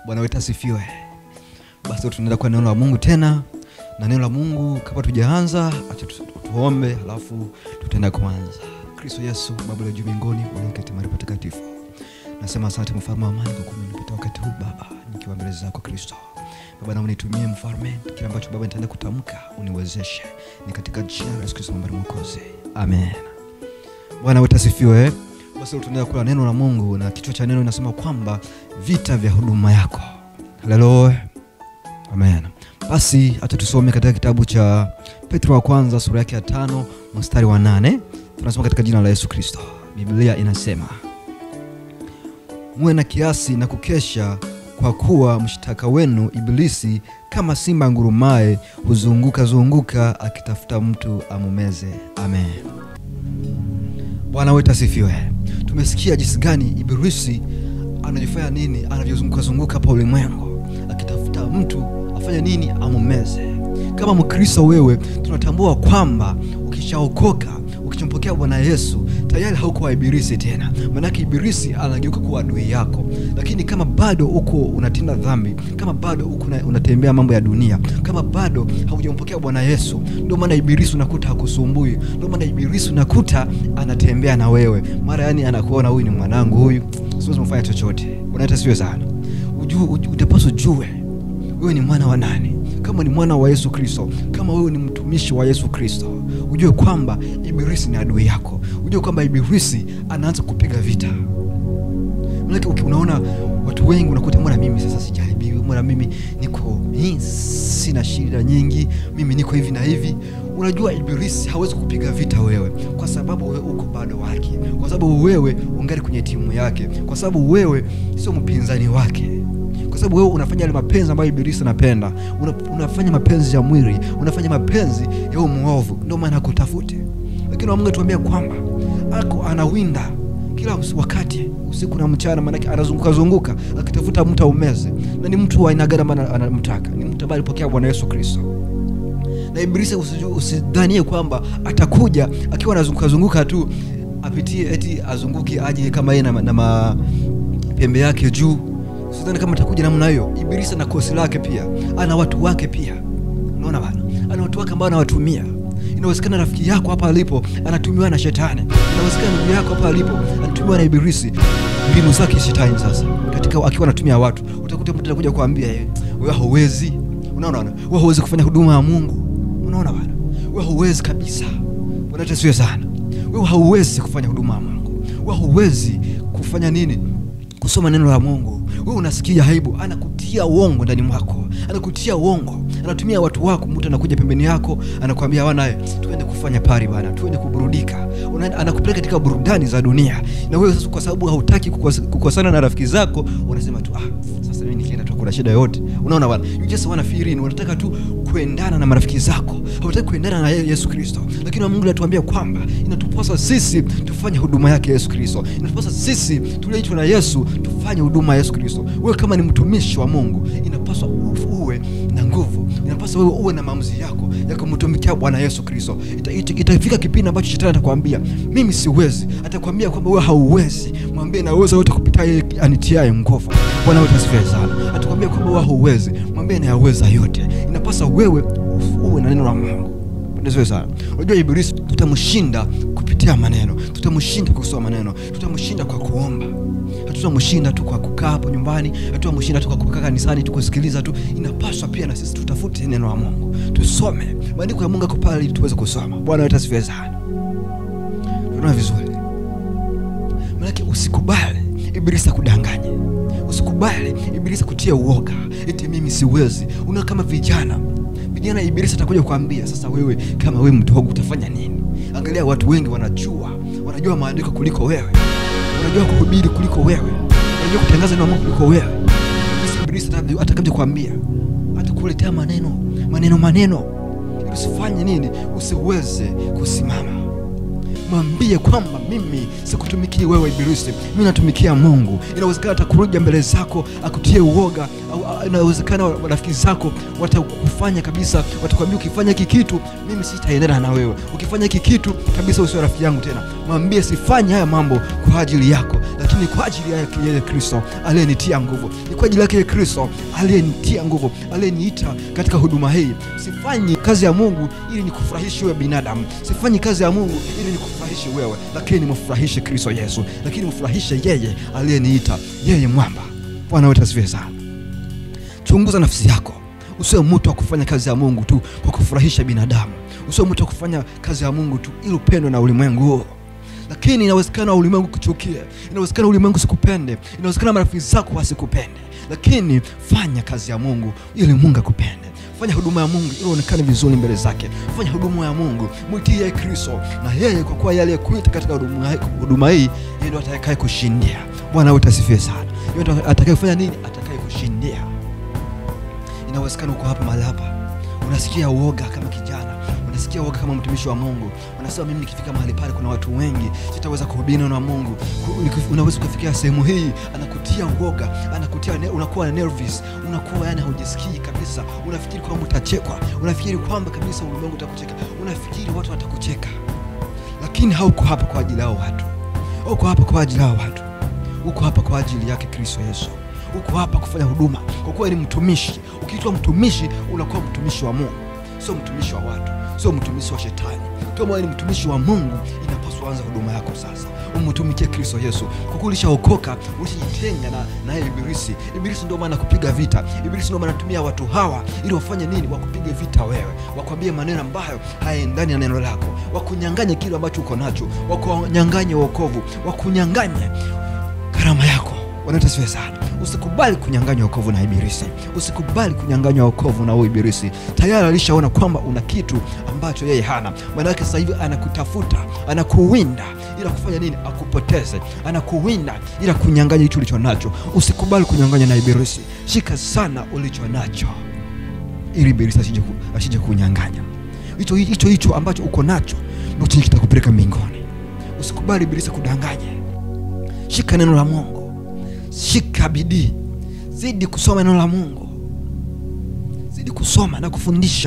Bwana wetu asifiwe. Basi tunaenda kwa neno la Mungu tena, na neno la Mungu kabla tujaanza, acha tu- tuombe, halafu tutaenda kuanza. Kristo Yesu, Baba la juu mbinguni, ulioketi mahali patakatifu, nasema asante mfalme wa amani kwa kuwa umenipata wakati huu Baba, nikiwa mbele zako Kristo. Baba, naomba nitumie mfalme, kile ambacho Baba nitaenda kutamka uniwezeshe, ni katika jina la Yesu Kristo ambaye ni Mwokozi, amen. Bwana wetu asifiwe. Basi tunaendelea kula neno la Mungu na kichwa cha neno inasema kwamba vita vya huduma yako. Haleluya. Amen. Basi hata tusome katika kitabu cha Petro wa kwanza sura yake ya tano mstari wa nane. Tunasoma katika jina la Yesu Kristo. Biblia inasema muwe na kiasi na kukesha, kwa kuwa mshtaka wenu Ibilisi kama simba ngurumaye huzunguka zunguka akitafuta mtu amumeze. Amen. Bwana wetu asifiwe. Tumesikia jinsi gani Ibilisi anajifanya nini, anavyozunguka zunguka hapa ulimwengu akitafuta mtu afanye nini, amumeze. Kama Mkristo wewe, tunatambua kwamba ukishaokoka ukichompokea Bwana Yesu tayari hauko wa Ibilisi tena, maanake Ibilisi anageuka kuwa adui yako. Lakini kama bado uko unatenda dhambi, kama bado uko una- unatembea mambo ya dunia, kama bado haujampokea Bwana Yesu, ndio maana Ibilisi unakuta hakusumbui, ndio maana Ibilisi unakuta anatembea na wewe, mara yani anakuona huyu ni mwanangu, huyu siwezi kumfanya chochote. Unaita siwe sana, ujue, uju- utapaswa ujue wewe ni mwana wa nani kama ni mwana wa yesu kristo kama wewe ni mtumishi wa yesu kristo ujue kwamba ibilisi ni adui yako ujue kwamba ibilisi anaanza kupiga vita manake uki- unaona watu wengi unakuta mbona mimi sasa sijaribiwi mbona mimi niko hii, sina shida nyingi mimi niko hivi na hivi unajua ibilisi hawezi kupiga vita wewe kwa sababu wewe uko bado wake kwa sababu wewe ungali kwenye timu yake kwa sababu wewe sio mpinzani wake kwa sababu wewe unafanya yale mapenzi ambayo ibilisi anapenda una, unafanya mapenzi ya mwili unafanya mapenzi ya huyo mwovu ndio maana akutafute lakini wa mungu atuambia kwamba ako anawinda kila us- wakati usiku na mchana maanake anazunguka zunguka akitafuta mtu aumeze na ni mtu wa aina gani ambaye ana- anamtaka ni mtu ambaye alipokea bwana yesu kristo na ibilisi usiju- usidhanie kwamba atakuja akiwa anazunguka zunguka tu apitie eti azunguke aje kama yeye na, na mapembe yake juu sidhani kama atakuja namna hiyo ibilisi ana kosi lake pia ana watu wake pia unaona bana ana watu wake ambao anawatumia inawezekana rafiki yako hapa alipo anatumiwa na shetani inawezekana ndugu yako hapa alipo anatumiwa na ibilisi mbinu zake shetani sasa katika akiwa anatumia watu utakuta mtu anakuja kuambia "Eh, wewe hauwezi unaona bana wewe hauwezi kufanya huduma ya mungu unaona bana wewe hauwezi kabisa bwana tasiwe sana wewe hauwezi kufanya huduma ya mungu wewe hauwezi kufanya nini kusoma neno la mungu wewe unasikia aibu anakutia uongo ndani mwako anakutia uongo anatumia watu wako mtu anakuja pembeni yako anakwambia wanaye tuende kufanya pari bana tuende kuburudika Unaenda- anakupeleka katika burudani za dunia na wewe sasa kwa sababu hautaki kukos- kukosana na rafiki zako unasema tu ah, sasa mimi nikienda tu kuna shida yote unaona bana you just wanna fit in unataka tu kuendana na marafiki zako hautaki kuendana na yeye yesu kristo lakini mungu anatuambia kwamba inatupasa sisi tufanye huduma yake yesu kristo inatupasa sisi tulioitwa na yesu tufanye huduma ya yesu kristo wewe kama ni mtumishi wa mungu inapaswa u- uwe na nguvu inapaswa wewe uwe na maamuzi yako ya kumtumikia bwana yesu kristo Ita- ita- itafika kipindi ambacho shetani atakwambia mimi siwezi atakwambia kwamba wewe hauwezi mwambie naweza yote kupitia yeye anitiaye nguvu bwana wetu asifiwe sana atakwambia kwamba wewe hauwezi mwambie nayaweza yote inapasa wewe uwe na neno la mungu Pendezwe sana. Unajua Ibilisi tutamshinda kupitia maneno, tutamshinda kwa kusoma maneno, tutamshinda kwa kuomba. Hatutamshinda tu kwa kukaa hapo nyumbani, hatutamshinda tu kwa kukaa kanisani tu kusikiliza tu. Inapaswa pia na sisi tutafute neno la Mungu, tusome maandiko ya Mungu yako pale ili tuweze kusoma. Bwana wetu asifiwe sana. Tunaona vizuri, maanake usikubali Ibilisi akudanganye, usikubali Ibilisi kutia uoga eti mimi siwezi. Una kama vijana vijana ibilisi atakuja kuambia sasa wewe kama wewe mdogo utafanya nini angalia watu wengi wanajua wanajua maandiko kuliko wewe wanajua kuhubiri kuliko wewe wanajua kutangaza neno la Mungu kuliko wewe basi ibilisi ata- atakaje kuambia atakuletea maneno maneno maneno ili usifanye nini usiweze kusimama mwambie kwamba mimi sikutumikii wewe ibilisi mi natumikia mungu inawezekana atakuruja mbele zako akutie uoga au- au- inawezekana wa- rafiki zako watakufanya kabisa watakwambia ukifanya hiki kitu mimi sitaendana na wewe ukifanya hiki kitu kabisa usio rafiki yangu tena mwambie sifanye haya mambo kwa ajili yako lakini lakini ni kwa ajili yake yeye kristo aliyenitia nguvu ni kwa ajili yake yeye kristo aliyenitia nguvu aliyeniita katika huduma hii sifanyi kazi ya mungu ili nikufurahishe wewe binadamu sifanyi kazi ya mungu ili nikufurahishe wewe lakini nimfurahishe kristo yesu lakini mfurahishe yeye aliyeniita yeye mwamba bwana wetu asifiwe sana chunguza nafsi yako usiwe mtu wa kufanya kazi ya mungu tu kwa kufurahisha binadamu usiwe mtu wa kufanya kazi ya mungu tu ili upendwe na ulimwengu huo lakini inawezekana ulimwengu kuchukie inawezekana ulimwengu sikupende inawezekana marafiki zako wasikupende lakini fanya kazi ya mungu ili mungu akupende fanya huduma ya mungu ili uonekane vizuri mbele zake fanya huduma ya mungu mwitie yeye kristo na yeye kwa kuwa yeye aliyekuita katika huduma huduma hii yeye ndo atakaye kushindia bwana wetu asifiwe sana yeye ndo atakaye kufanya nini atakaye kushindia inawezekana uko hapa mahali hapa unasikia uoga kama kijana unasikia uoga kama mtumishi wa mungu unasema mimi nikifika mahali pale kuna watu wengi sitaweza kuhubiri neno la mungu Ku- nikif- unaweza ukafikia sehemu hii anakutia uoga anakutia ne, unakuwa nervous unakuwa yani haujisikii kabisa unafikiri kwamba utachekwa unafikiri kwamba kabisa ulimwengu utakucheka unafikiri watu watakucheka lakini hauko hapa kwa ajili yao watu uko hapa kwa ajili yao watu uko hapa kwa ajili yake kristo yesu uko hapa kufanya huduma kwa kuwa ni mtumishi ukiitwa mtumishi unakuwa mtumishi wa mungu sio mtumishi wa watu sio mtumishi wa shetani kama wewe ni mtumishi wa mungu inapaswa anza huduma yako sasa umtumikie kristo yesu kwa kuwa ulishaokoka ulishajitenga na naye ibilisi ibilisi ndio maana kupiga vita ibilisi ndio maana anatumia watu hawa ili wafanye nini wakupige vita wewe wakwambie maneno ambayo hayaendani na neno lako wakunyanganye kile ambacho uko nacho wakunyanganye wokovu wakunyanganye karama yako wanatasiwe sana usikubali kunyanganywa wokovu na ibilisi usikubali kunyanganywa wokovu na huyu ibilisi tayari alishaona kwamba una kitu ambacho yeye hana maanake sasa hivi anakutafuta anakuwinda ila kufanya nini akupoteze anakuwinda ila kunyanganya hicho ulicho nacho usikubali kunyanganywa na ibilisi shika sana ulicho nacho ili ibilisi asije ku- asije kunyanganya hicho hicho hicho ambacho uko nacho ndo chenye kitakupeleka mbinguni usikubali ibilisi kudanganye shika neno la mungu shika bidii zidi kusoma neno la mungu zidi kusoma na kufundisha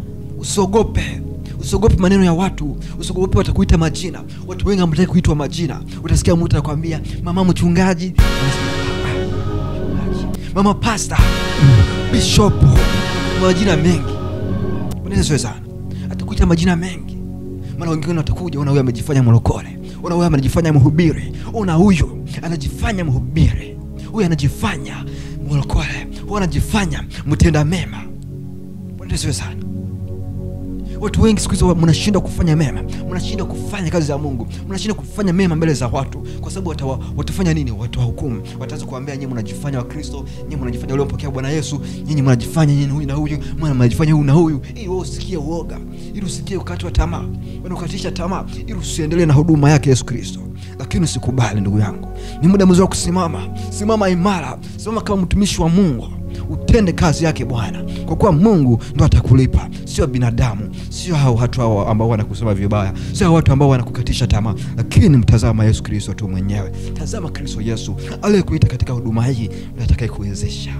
usiogope usiogope maneno ya watu usiogope watakuita majina watu wengi hamtaki kuitwa majina utasikia mtu anakwambia mama mchungaji Unasikia, "Ah, mchungaji." mama pasta bishopu majina mengi unaezwe sana atakuita majina mengi maana wengine watakuja una huyu amejifanya mlokole una huyu anajifanya mhubiri una huyu anajifanya mhubiri huyu anajifanya mlokole huyu anajifanya mtenda mema unaezwe sana watu wengi siku hizi wa- mnashindwa kufanya mema mnashindwa kufanya kazi za mungu mnashindwa kufanya mema mbele za watu kwa sababu watawa, watafanya nini watawahukumu wataanza kuambia nyinyi mnajifanya wakristo nyinyi mnajifanya waliompokea bwana yesu nyinyi mnajifanya nyinyi huyu na huyu mwana mnajifanya huyu na huyu ili wewe usikie uoga ili usikie ukati wa tamaa wanaukatisha tamaa ili usiendelee na huduma yake yesu kristo lakini usikubali ndugu yangu ni muda mzuri wa kusimama simama imara simama kama mtumishi wa mungu utende kazi yake bwana kwa kuwa mungu ndo atakulipa sio binadamu sio hao watu hao ambao wanakusema vibaya sio hao watu ambao wanakukatisha tamaa lakini mtazama yesu kristo tu mwenyewe tazama kristo yesu aliyekuita katika huduma hii ndo atakaye kuwezesha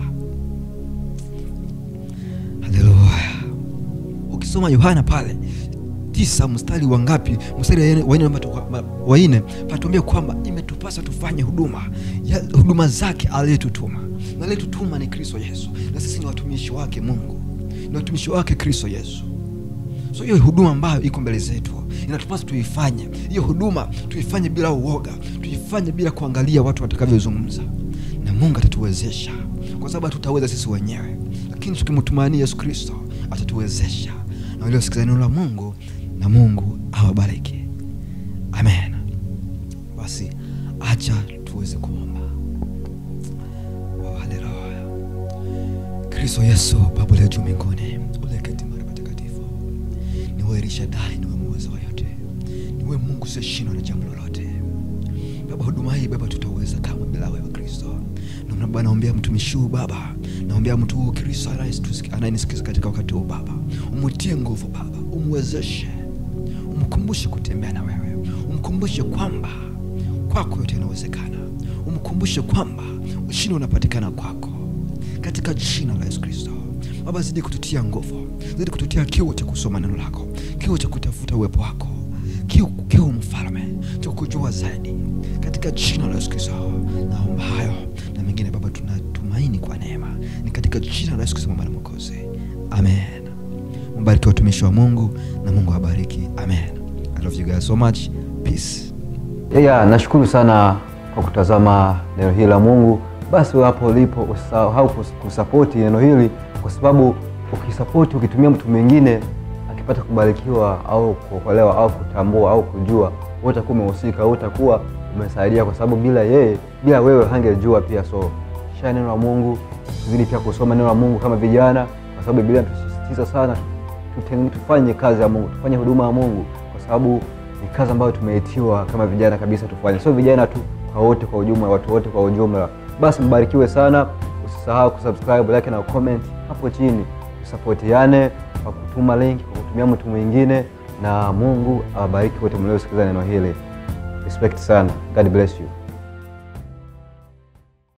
haleluya ukisoma yohana pale tisa mstari wa ngapi mstari wa nne- wa nne mpaka wa- wa nne patuambia kwamba imetupasa tufanye huduma ya huduma zake aliyetutuma na aliyetutuma ni kristo yesu na sisi ni watumishi wake mungu ni watumishi wake kristo yesu so hiyo huduma ambayo iko mbele zetu inatupasa tuifanye hiyo huduma tuifanye bila uoga tuifanye bila kuangalia watu watakavyozungumza na mungu atatuwezesha kwa sababu hatutaweza sisi wenyewe lakini tukimtumania yesu kristo atatuwezesha na waliosikiza neno la mungu na mungu awabariki amen basi acha tuweze kuomba Oh, haleluya kristo yesu baba uliye juu mbinguni uliyeketi mahali patakatifu niwe rishadai niwe muweza wa yote niwe mungu siyeshindwa na jambo lolote baba huduma hii baba tutaweza kama bila wewe kristo Na baba naombea mtumishi huu baba naombea mtu huu kristo anayetusiki- anayenisikiza katika wakati huu baba umutie nguvu baba umwezeshe umkumbushe kutembea na wewe umkumbushe kwamba kwako yote inawezekana umkumbushe kwamba ushindi unapatikana kwako katika jina la yesu kristo baba zidi kututia nguvu zidi kututia kiu cha kusoma neno lako kiu cha kutafuta uwepo wako kiu kiu kiu mfalme cha kujua zaidi katika jina la Yesu Kristo naomba hayo na mengine Baba tunatumaini kwa neema ni katika jina la Yesu Kristo Baba na Mwokozi amen mbariki watumishi wa Mungu na Mungu awabariki amen I love you guys so much peace Yeah, nashukuru sana kwa kutazama neno hili la Mungu. Basi wewe hapo ulipo usisahau kus- kusapoti neno hili, kwa sababu ukisapoti, ukitumia mtu mwingine akipata kubarikiwa au kuokolewa au kutambua au kujua, wewe utakuwa umehusika, wewe utakuwa umesaidia, kwa sababu bila yeye, bila wewe hangejua pia. So share neno la Mungu, tuzidi pia kusoma neno la Mungu kama vijana, kwa sababu Biblia intusisitiza sana tuteng- tufanye kazi ya Mungu, tufanye huduma ya Mungu, kwa sababu ni kazi ambayo tumeitiwa kama vijana kabisa tufanye, sio vijana tu, kwa wote kwa ujumla, watu wote kwa ujumla. Basi mbarikiwe sana, usisahau kusubscribe, like na comment hapo chini, tusapotiane kwa kutuma link, kwa kutumia mtu mwingine, na Mungu awabariki wote mliosikiliza neno hili. Respect sana. God bless you.